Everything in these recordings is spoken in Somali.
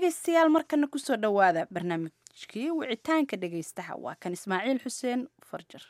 dhegaystayaal markana kusoo dhowaada barnaamijkii wicitaanka dhegaystaha waa kan ismaaciil xuseen farjar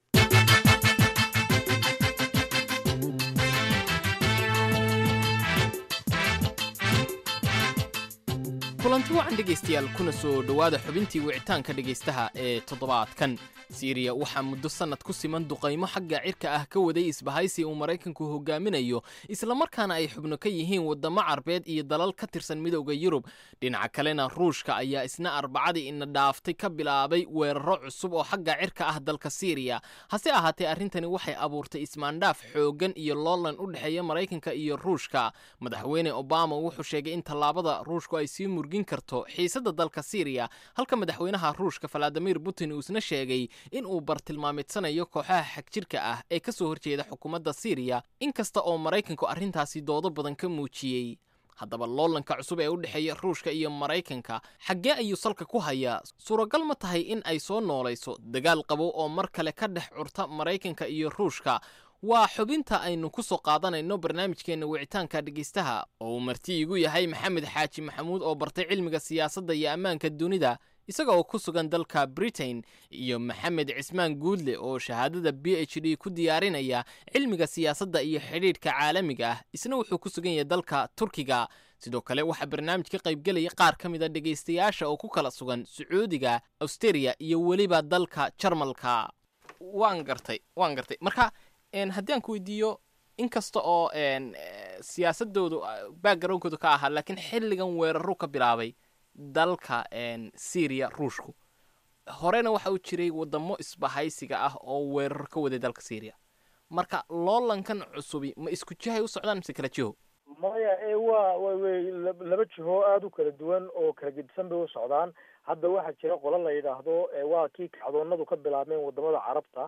kulanti wacan dhegaystayaal kuna soo dhowaada xubintii wicitaanka dhegaystaha ee toddobaadkan siiriya waxaa muddo sannad ku siman duqaymo xagga cirka ah ka waday isbahaysi uu maraykanku hogaaminayo islamarkaana ay xubno ka yihiin waddamo carbeed iyo dalal ka tirsan midowda yurub dhinaca kalena ruushka ayaa isna arbacadii ina dhaaftay ka bilaabay weeraro cusub oo xagga cirka ah dalka siiriya hase ahaatee arrintani waxay abuurtay ismaandhaaf xooggan iyo loolan u dhexeeya maraykanka iyo ruushka madaxweyne obama wuxuu sheegay in tallaabada ruushku ay sii murgin karto xiisadda dalka siiriya halka madaxweynaha ruushka valadimir putin uu isna sheegay in uu bartilmaameedsanayo kooxaha xagjirka ah ee ka soo horjeeda xukuumadda siiriya inkasta oo maraykanku arrintaasi doodo badan ka muujiyey haddaba loolanka cusub ee u dhexeeya ruushka iyo maraykanka xaggee ayuu salka ku hayaa suuragal ma tahay in ay soo noolayso dagaal qabow oo mar kale ka dhex curta maraykanka iyo ruushka waa xubinta aynu ku soo qaadanayno barnaamijkeenna wicitaanka dhegaystaha oo uu marti igu yahay maxamed xaaji maxamuud oo bartay cilmiga siyaasadda iyo ammaanka dunida isaga oo ku sugan dalka britain iyo maxamed cismaan guudle oo shahaadada b h d ku diyaarinaya cilmiga siyaasadda iyo xidhiidhka caalamiga ah isna wuxuu ku sugan yahay dalka turkiga sidoo kale waxaa barnaamij ka qaybgelaya qaar ka mid a dhegaystayaasha oo ku kala sugan sacuudiga austeria iyo weliba dalka jarmalka waan gartay waan gartay marka haddii aan ku weydiiyo inkasta oo siyaasadoodu backgroundkoodu ka ahaa laakiin xilligan weeraru ka bilaabay dalka syria ruushku horena waxa uu jiray wadamo isbahaysiga ah oo weerar ka waday dalka syria marka loolankan cusubi ma isku jihay u socdaan mise kala jiho maya e waa way laba jiho aada u kala duwan oo kala gedisan bay u socdaan hadda waxaa jira qolo la yidhaahdo waa kii kacdoonadu ka bilaabmeen wadamada carabta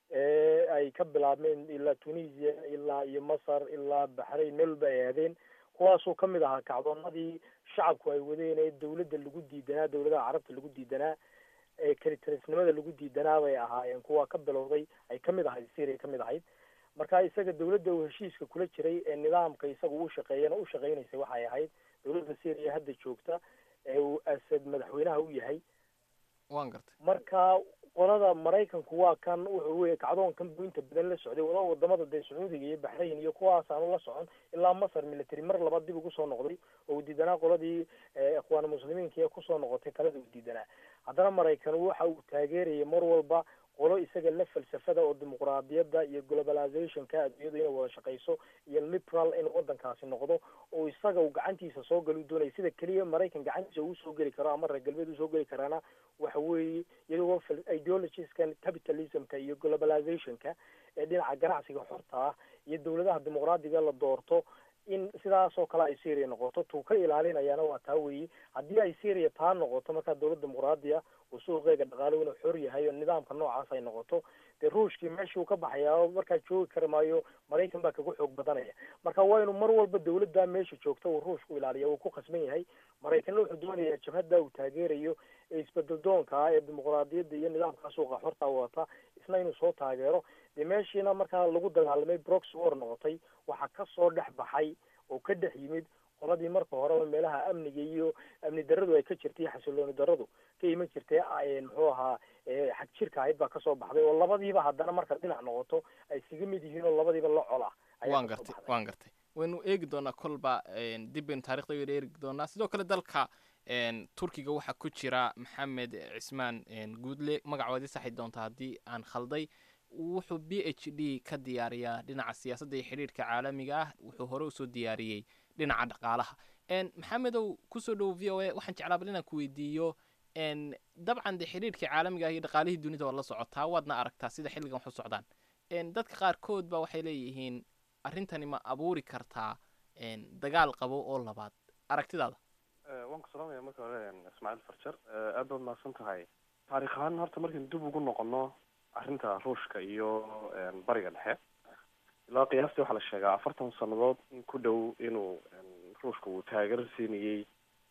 ee ay ka bilaabmeen ilaa tunisia ilaa iyo masar ilaa baxrayn meel walba ay aadeen kuwaasoo kamid ahaa kacdoonadii shacabku ay wadeen ee dawladda lagu diidanaa dawladaha carabta lagu diidanaa ee kalitarisnimada lagu diidanaa bay ahaayeen kuwa ka bilowday ay kamid ahayd syria kamid ahayd marka isaga dawladda uu heshiiska kula jiray ee nidaamka isaga u shaqeeyana u shaqeynaysay waxay ahayd dawladda syria hadda joogta ee uu asad madaxweynaha u yahay waan gartay marka qolada maraykanku waa kan wuxuu wey kacdoonkan buu inta badan la socday wada wadamada dee sacuudiga iyo baxrayn iyo kuwaas aanu la socon ilaa masar military mar labaad dib ugu soo noqday oo uu diidanaa qoladii ikhwaan muslimiinka ee kusoo noqotay talada uu diidanaa haddana maraykan waxa uu taageerayay mar walba qolo isaga la falsafada oo dimuqraadiyadda iyo globalizationka adduunyadu inay wada shaqeyso iyo liberal in wadankaasi noqdo oo isaga uu gacantiisa soo gali doonaya sida keliya maraykan gacantiisa uu soo geli karo ama reer galbeed usoo geli karaana waxa weeye iyagoo ideologieskan capitalismka iyo globalizationka ee dhinaca ganacsiga xorta ah iyo dawladaha dimuqraadiga la doorto in sidaas oo kale ay syria noqoto tuu ka ilaalinayaana waa taa weeye haddii ay syria taa noqoto markaa dawlad dimuqraadiya uu suuqeega dhaqaalo inuu xor yahay oo nidaamka noocaas ay noqoto dee ruushkii meeshuu ka baxayaa markaa joogi kari maayo maraykan baa kaga xoog badanaya marka waa inuu mar walba dawladda meesha joogta uu ruushku ilaaliya uu ku khasban yahay maraykanna wuxuu doonayaa jabhadda uu taageerayo ee isbedel doonka ah ee dimuqraadiyadda iyo nidaamka suuqa xorta wata isna inuu soo taageero dee meeshiina markaa lagu dagaalamay brox war noqotay waxaa kasoo dhex baxay oo ka dhex yimid qoladii marka horeba meelaha amniga iyo amni daradu ay ka jirtay iyo xasilooni daradu ka iman jirtay muxuu ahaa xag jirka ahayd baa kasoo baxday oo labadiiba haddana marka dhinac noqoto ay isaga mid yihiin oo labadiiba la cola waan gartay waan gartay waynu eegi doonaa kolba dib baynu taarikhda waynu eegi doonaa sidoo kale dalka turkiga waxaa ku jira maxamed cismaan guudle magacoodii saxi doonta haddii aan khalday wuxuu b h d ka diyaariyaa dhinaca siyaasadda iyo xidhiidhka caalamiga ah wuxuu hore usoo diyaariyey dhinaca dhaqaalaha maxamedow kusoo dhowo v o a waxaan jeclaa bal inaan ku weydiiyo dabcan de xidhiidhka caalamiga ah iyo dhaqaalihii dunida waa la socotaa waadna aragtaa sida xilligan waxu socdaan dadka qaarkood ba waxay leeyihiin arrintani ma abuuri kartaa dagaal qabo oo labaad aragtidaada waan ku salaamaya marka hore ismaaciil farjar aad baad mahadsan tahay taarikh ahaan horta markaynu dib ugu noqono arrinta ruushka iyo bariga dhexe ilaa qiyaastii waxaa la sheegaa afartan sannadood in ku dhow inuu ruushka uu taageero siinayey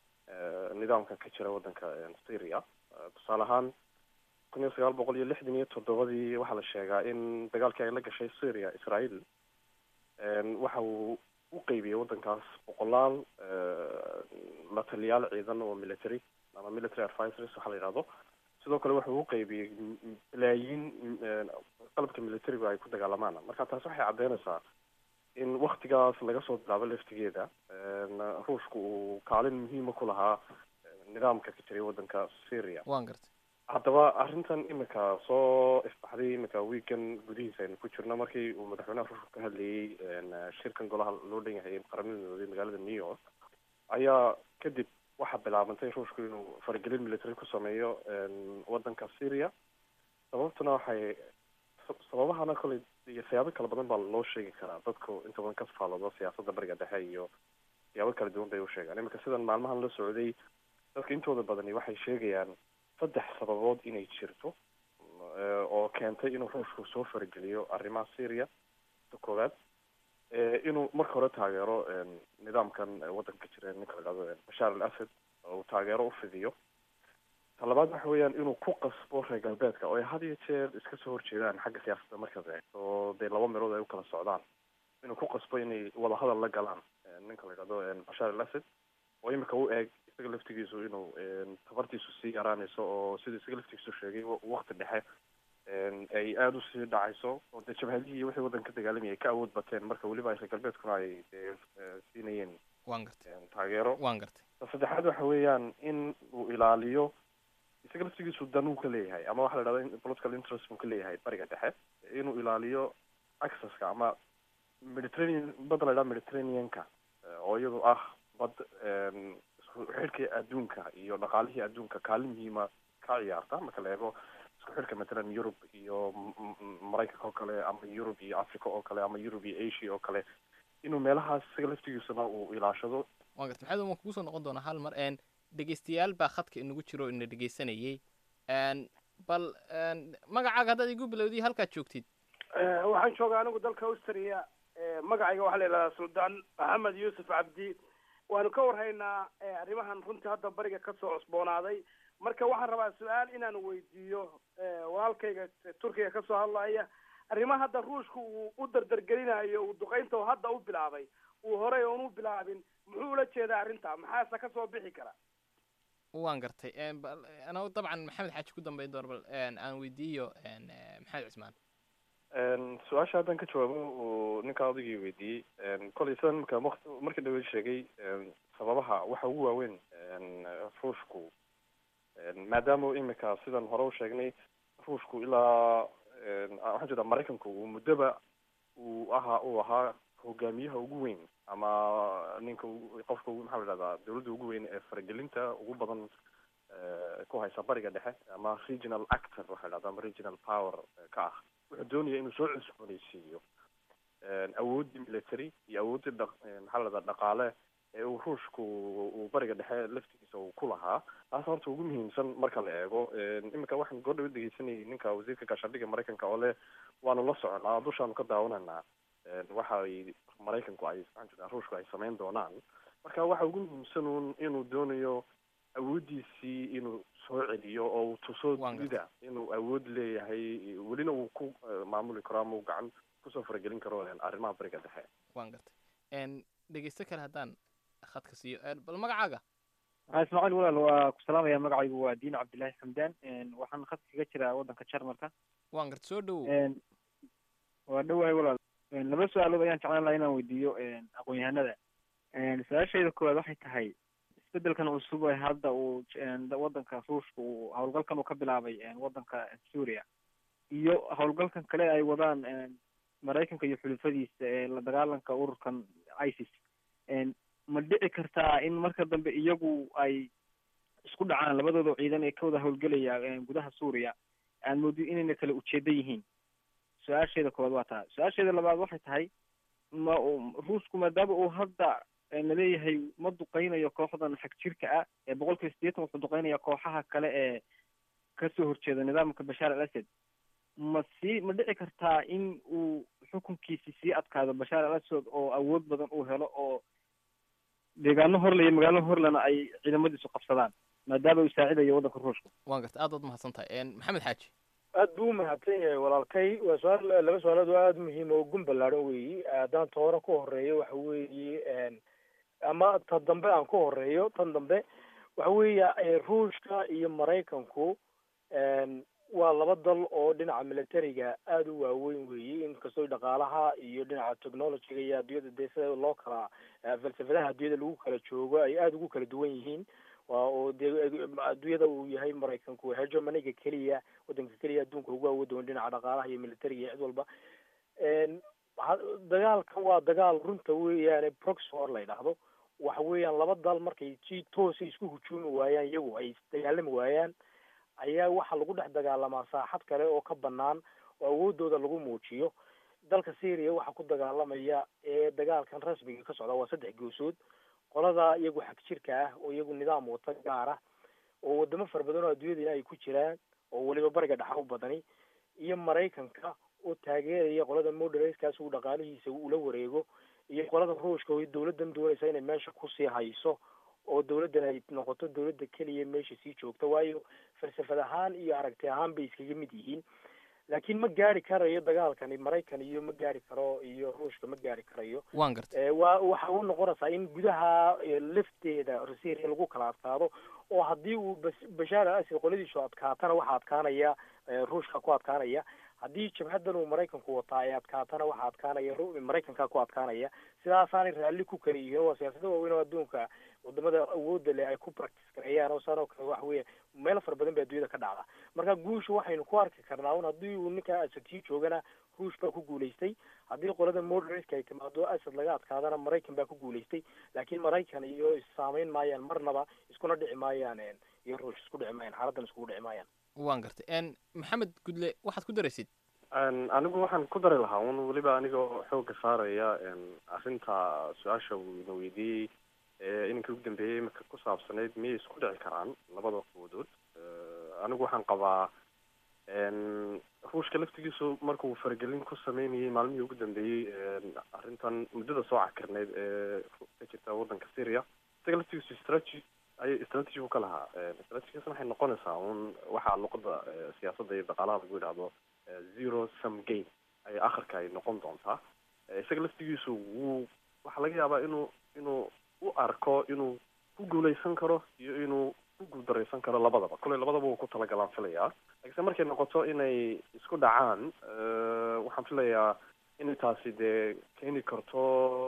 nidaamkan ka jira waddanka syria tusaale ahaan kun iyo sagaal boqol iyo lixdan iyo toddobadii waxaa la sheegaa in dagaalkii ay la gashay syria israel waxa uu u qeybiyey waddankaas boqolaal la taliyaal ciidan oo military ama military advisors waxaa la yidhahdo sidoo kale wuxuu u qeybiyey balaayiin qalabka militariga ay ku dagaalamaan marka taas waxay caddeynaysaa in waktigaas laga soo bilaabo laftigeeda ruushka uu kaalin muhiima ku lahaa nidaamka ka jiray waddanka syria waan gartay haddaba arrintan imika soo ifbaxday imika weekan gudihiisa aynu ku jirno markii uu madaxweynaha ruushka ka hadlayey shirkan golaha loo dhan yahay qaramada midoobay magaalada new york ayaa kadib waxaa bilaabantay ruushku inuu faragelin military ku sameeyo waddanka syria sababtuna waxay sababahana koley iyo siyaabo kala badan baa loo sheegi karaa dadku inta badan ka faaloodo siyaasadda bariga dhexe iyo siyaabo kala duwan bay u sheegaan imika sidan maalmahan la socday dadka intooda badani waxay sheegayaan saddex sababood inay jirto oo keentay inuu ruushku soo farageliyo arrimaha syria ta koowaad inuu marka hore taageero nidaamkan waddanka jira ninka la dhahdo bashaar al asad uu taageero ufidiyo ta labaad waxa weeyaan inuu ku qasbo reer galbeedka oo ay had iyo jeer iska soo horjeedaan xagga siyaasadda markaad eegto oo dee laba meelood ay u kala socdaan inuu ku qasbo inay wadahadal la galaan ninka la dhahdo bashaar al asad oo imika u eeg isaga laftigiisu inuu tabartiisu sii yaraanayso oo sida isaga laftigiisu sheegay wakti dhexe ay aada usii dhacayso oo dee jabhadihii wixii waddanka dagaalamaya ay ka awood bateen marka weliba reer galbeedkuna ay dee siinayeen waan gartay taageero waan gartay ta saddexaad waxa weeyaan in uu ilaaliyo isaga laftigiisu dan uu ka leeyahay ama waxa la dhahda political interest buu ka leeyahay bariga dhexe inuu ilaaliyo accesska ama mediterranean badda la dhahda mediterraneanka oo iyadu ah bad isku xidhkii adduunka iyo dhaqaalihii adduunka kaalin muhiima ka ciyaarta marka la eego isku xidhka matalan yurub iyo maraykanka oo kale ama yurub iyo africa oo kale ama yurub iyo asia oo kale inuu meelahaas isaga laftigiisuna uu ilaashado waan gartay maxamed waan kugu soo noqon doonaa hal mar n dhegeystayaal baa khadka inagu jiro ina dhegeysanayay bal magacaaga haddaad igu bilowdiy halkaad joogtid waxaan joogaa anigu dalka austria magacayga waxaa la yidhahdaa suldaan maxamed yuusuf cabdi waanu ka warhaynaa arrimahan runtii hadda bariga kasoo cusboonaaday marka waxaan rabaa su-aal inaan weydiiyo walaalkayga turkiga kasoo hadlaya arrimaha hadda ruushka uu u dardargelinayo uu duqaynta hadda u bilaabay uu horey oon u bilaabin muxuu ula jeedaa arrinta maxaase kasoo bixi kara waan gartay ana dabcan maxamed xaaji ku dambeyn doona bal aan weydiiyo maxamed cismaan su-aasha haddaan ka jawaabo uu ninkaa odaygii weydiiyey kolay sidan marka markii dhawe sheegay sababaha waxa ugu waaweyn ruushku maadaama imika sidan hore u sheegnay ruushku ilaa waxaan jeedaa maraykanku uu muddoba uu ahaa uu ahaa hogaamiyaha ugu weyn ama ninka qofka maxaa la dhahdaa dawladda ugu weyn ee faragelinta ugu badan ku haysa bariga dhexe ama regional actor waxaa dhahdaa ama regional power ka ah wuxuu doonaya inuu soo cusboonaysiiyo awooddii military iyo awooddii dha maxaa la dhahdaa dhaqaale ee uu ruushku uu bariga dhexe laftigiisa uu ku lahaa taas horta ugu muhiimsan marka la eego iminka waxaan goordhawa dhegeysanayay ninka wasiirka gaashaandhigga maraykanka oo leh waanu la soconaa dushaanu ka daawananaa waxa ay maraykanku ay maxaan jedaa ruushku ay samayn doonaan marka waxa ugu muhiimsan uun inuu doonayo awooddiisii inuu soo celiyo oo uu tuso dunida inuu awood leeyahay welina uu ku maamuli karo ama uu gacan kusoo faragelin karo arrimaha bariga dhexe waan gartay dhegeysto kale haddaan khadka siiyo bal magacaaga ismaaciil walaal waa ku salaamaya magacaygu waa diin cabdillahi xamdaan waxaan khadka kaga jiraa waddanka jarmalka waan garta soo dhowow waa dhowahay walaal laba su-aalood ayaan jeclaan lahaa inaan weydiiyo aqoon-yahanada su-aashayda koowaad waxay tahay isbedelkan cusub ee hadda uu waddanka ruushka uu howlgalkan uu ka bilaabay waddanka suuriya iyo howlgalkan kale ay wadaan maraykanka iyo xulufadiisa ee la dagaalanka ururkan isis ma dhici kartaa in marka dambe iyagu ay isku dhacaan labadooda ciidan ee ka wada howlgelaya gudaha suuriya aan moodi inayna kala ujeedo yihiin su-aasheeda koowaad waa taa su-aasheeda labaad waxay tahay ma ruushku maadaama uu hadda laleeyahay ma duqeynayo kooxdan xag jirka ah ee boqol kiiba sideetan wuxuu duqeynaya kooxaha kale ee kasoo horjeeda nidaamka bashaar al asad ma sii ma dhici kartaa in uu xukunkiisi sii adkaado bashaar al asad oo awood badan uu helo oo deegaano horle iyo magaalo horlena ay ciidamadiisu qabsadaan maadaama uu saacidayo waddanka ruushka waan garta aad waad mahadsan tahay maxamed xaaji aad buu umahadsan yahay walaalkay waa su-aal laba su-aalood oo aada muhiim oo gun ballaaran weeyi haddaan ta hore ku horeeyo waxa weeye ama ta dambe aan ku horeeyo tan dambe waxa weeya ruushka iyo maraykanku waa laba dal oo dhinaca militariga aada u waaweyn weeye inkastoo dhaqaalaha iyo dhinaca technologyga iyo adduunyada dee sida loo kala falsafadaha adduunyada lagu kala joogo ay aada ugu kala duwan yihiin waa oo dee adduunyada uu yahay maraykanku hegemoniga keliya wadanka keliya adduunka ugu awood doon dhinaca dhaqaalaha iyo militariga iyo cid walba dagaalkan waa dagaal runta weeyaane proxy war la yidhaahdo waxa weeyaan laba dal markay si toosa isku hujuumi waayaan iyagu ay dagaalami waayaan ayaa waxaa lagu dhex dagaalamaa saaxad kale oo ka banaan oo awoodooda lagu muujiyo dalka syria waxaa ku dagaalamaya ee dagaalkan rasmiga ka socda waa saddex goosood qolada iyagu xag jirka ah oo iyagu nidaam wata gaar ah oo wadamo fara badan oo adduunyadana ay ku jiraan oo weliba bariga dhexa u badani iyo maraykanka oo taageeraya qolada moderaskaas uu dhaqaalihiisa ula wareego iyo qolada ruushka oo dawladdan doonaysa inay meesha kusii hayso oo dawladdan ay noqoto dawladda keliya meesha sii joogta waayo falsafad ahaan iyo aragti ahaan bay iskaga mid yihiin laakiin ma gaari karayo dagaalkani maraykan iyo ma gaari karo iyo ruushka ma gaari karayo waan gartay waa waxa u noqonaysaa in gudaha lafteeda syria lagu kala adkaado oo haddii uu bashaar al asad qoladiisu adkaatana waxaa adkaanaya ruushka ku adkaanaya haddii jabhadan uu maraykanku wataa ay adkaatana waxaa adkaanaya maraykanka ku adkaanaya sidaasaanay raalli ku kala yihiin waa siyaasada waaweyn oo adduunka wadamada awooda leh ay ku practice gareeyaan oo saan oo kale waxa weeye meelo fara badan baa adduunyada ka dhacda marka guusha waxaynu ku arki karnaa un haddii uu ninka asad sii joogana ruush baa ku guulaystay haddii qolada moderatka ay timaado asad laga adkaadana maraykan baa ku guulaystay laakiin maraykan iyo issaamayn maayaan marnaba iskuna dhici maayaan iyo ruush isku dhici maayaan xaaladdan iskugu dhici maayaan waan gartay maxamed gudle waxaad ku daraysid anigu waxaan ku dari lahaa un weliba anigoo xooga saaraya arrinta su-aasha uu ina weydiiyey ininka ugu dambeeyey imika ku saabsanayd miyay isku dhici karaan labada quwadood anigu waxaan qabaa ruushka laftigiisu markuu faragelin ku sameynayay maalmihii ugu dambeeyey arrintan muddada soo cakirneyd ee ka jirta waddanka syria isaga laftigiisu strategy ayay strategy u ka lahaa strategigaasna waxay noqonaysaa un waxaa luqada siyaasadda iyo dhaqaalaha lagu yidhahdo zero sum game ay akhirka ay noqon doontaa isaga laftigiisu wuu waxaa laga yaabaa inuu inuu u arko inuu ku guuleysan karo iyo inuu ku guuldareysan karo labadaba kolley labadaba wuu ku talagalaan filayaa laakiinse markay noqoto inay isku dhacaan waxaan filayaa inay taasi dee keeni karto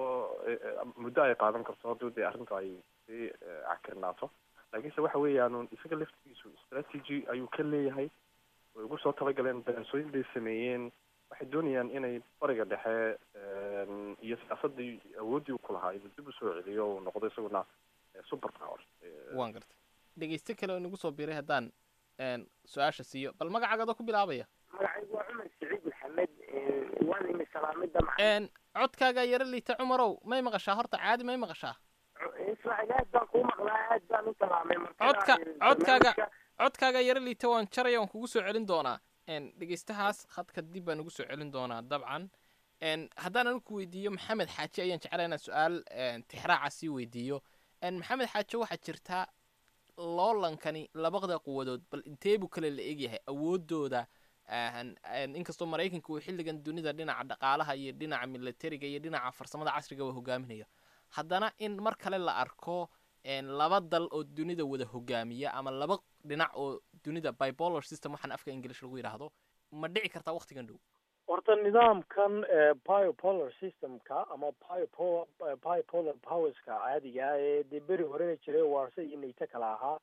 muddo ay qaadan karto haddii dee arrinta ay sii cakirnaato laakiinse waxa weeyaan isaga laftigiisu strategy ayuu ka leeyahay way ugu soo talagaleen daraasooyin bay sameeyeen waxay doonayaan inay bariga dhexe iyo siyaasadii awooddii ku lahaa inuu dib usoo celiyo uu noqdo isaguna super power waan gartay dhegeyste kale oo nagu soo biiray haddaan su-aasha siiyo bal magacaaga adoo ku bilaabaya magacaygu waa cumar saciid maxamed waan imi salaamida codkaaga yaro liita cumarow may maqashaa horta caadi may maqashaa ismaaciil aad baan kuu maqlaa aad baan u salaamay codka codkaaga codkaaga yaro liita waan jaraya waan kugu soo celin doonaa dhegeystahaas khadka dib baan ugu soo celin doonaa dabcan haddaan anigu ku weydiiyo maxamed xaaji ayaan jeclaa inaan su-aal tixraaca sii weydiiyo maxamed xaaji waxaa jirtaa loolankani labada quwadood bal intee buu kale la egyahay awoodooda inkastoo maraykanka uu xilligan dunida dhinaca dhaqaalaha iyo dhinaca militariga iyo dhinaca farsamada casriga uu hogaaminayo haddana in mar kale la arko laba dal oo dunida wada hogaamiya ama laba dhinac oo dunida bipolar system waxaan afka english lagu yidhaahdo ma dhici kartaa waktigan dhow horta nidaamkan biopolar systemka ama biopo biopolar powerska caadiga ee dee beri horena jiray warse iyo nayto kala ahaa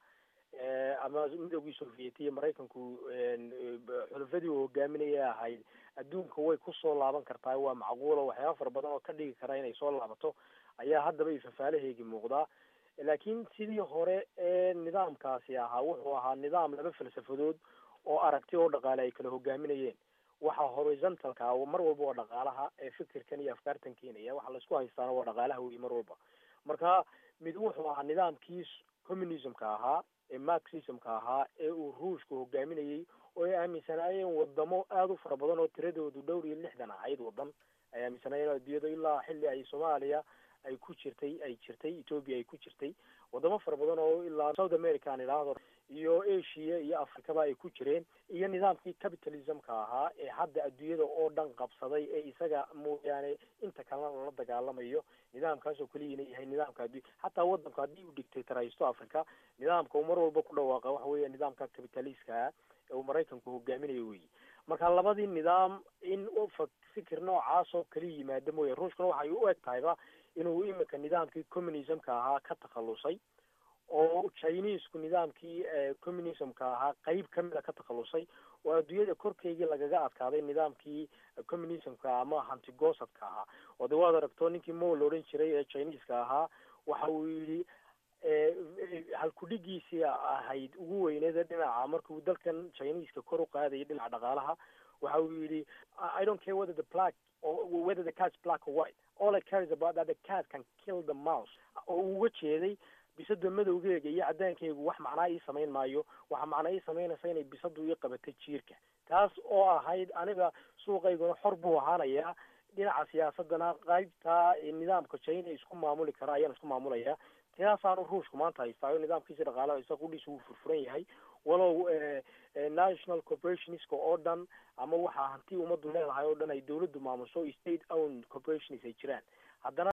ama midoogii soviet iyo maraykanku xulufadii uu hogaaminaya ahayd adduunka way kusoo laaban kartaa waa macquulo waxyaaba fara badan oo ka dhigi kara inay soo laabato ayaa haddaba ifafaalaheegi muuqdaa laakiin sidii hore ee nidaamkaasi ahaa wuxuu ahaa nidaam laba falsafadood oo aragti oo dhaqaale ay kala hogaaminayeen waxa horizontalka mar walba waa dhaqaalaha ee fikirkan iyo afkaartan keenaya waxa laisku haystaana waa dhaqaalaha wey mar walba marka mid wuxuu ahaa nidaamkii communismka ahaa ee marxismka ahaa ee uu ruushka hogaaminayey oo ay aaminsanaayeen wadamo aada u fara badan oo tiradoodu dhowr iyo lixdan ahayd wadan ay aaminsanaayeen adduunyada ilaa xilli ay soomaaliya ay ku jirtay ay jirtay ethoobia ay ku jirtay wadamo fara badan oo ilaa south america aan idhaahdo iyo asia iyo afrikaba ay ku jireen iyo nidaamkii capitalismka ahaa ee hadda adduunyada oo dhan qabsaday ee isaga mooyaane inta kalena lala dagaalamayo nidaamkaasoo keliyana yahay nidaamka addu xataa wadanku haddii uu dictatoraysto africa nidaamka uu mar walba ku dhawaaqa waxa weeya nidaamka capitalistka ee uu maraykanku hogaaminayo weyi marka labadii nidaam in fikir noocaas oo kala yimaada mooye ruushkuna waxay u eg tahayba inuu imika nidaamkii communismka ahaa ka takhalusay oo chinesku nidaamkii communismka ahaa qeyb kamida ka takhalusay oo adduunyada korkeygii lagaga adkaaday nidaamkii communismka ama hantigosadka ahaa oo de waad aragto ninkii mo la odhan jiray ee chineska ahaa waxa uu yidhi halkudhigiisii ahayd ugu weyneeda dhinaca markuu dalkan chineska kor u qaadayay dhinaca dhaqaalaha waxa uu yidhi i don't care whether the black or whether the cat's black or white all I care is about that the cat can kill the mouse oo uu uga jeeday bisada madowgeega iyo cadaankeygu wax macnaa ii samayn maayo waxa macnaa ii samaynaysa inay bisadu ii qabatay jiirka taas oo ahayd aniga suuqayguna xor buu ahaanayaa dhinaca siyaasadana qaybta nidaamka china isku maamuli kara ayaan isku maamulaya taasaanu ruushku maanta haystaayo nidaamkiisa dhaqaalaha isa qudhiisa wuu furfuran yahay walow national corporationska oo dhan ama waxaa hanti ummaddu leedahay oo dhan ay dawladdu maamuso state owned corporations ay jiraan haddana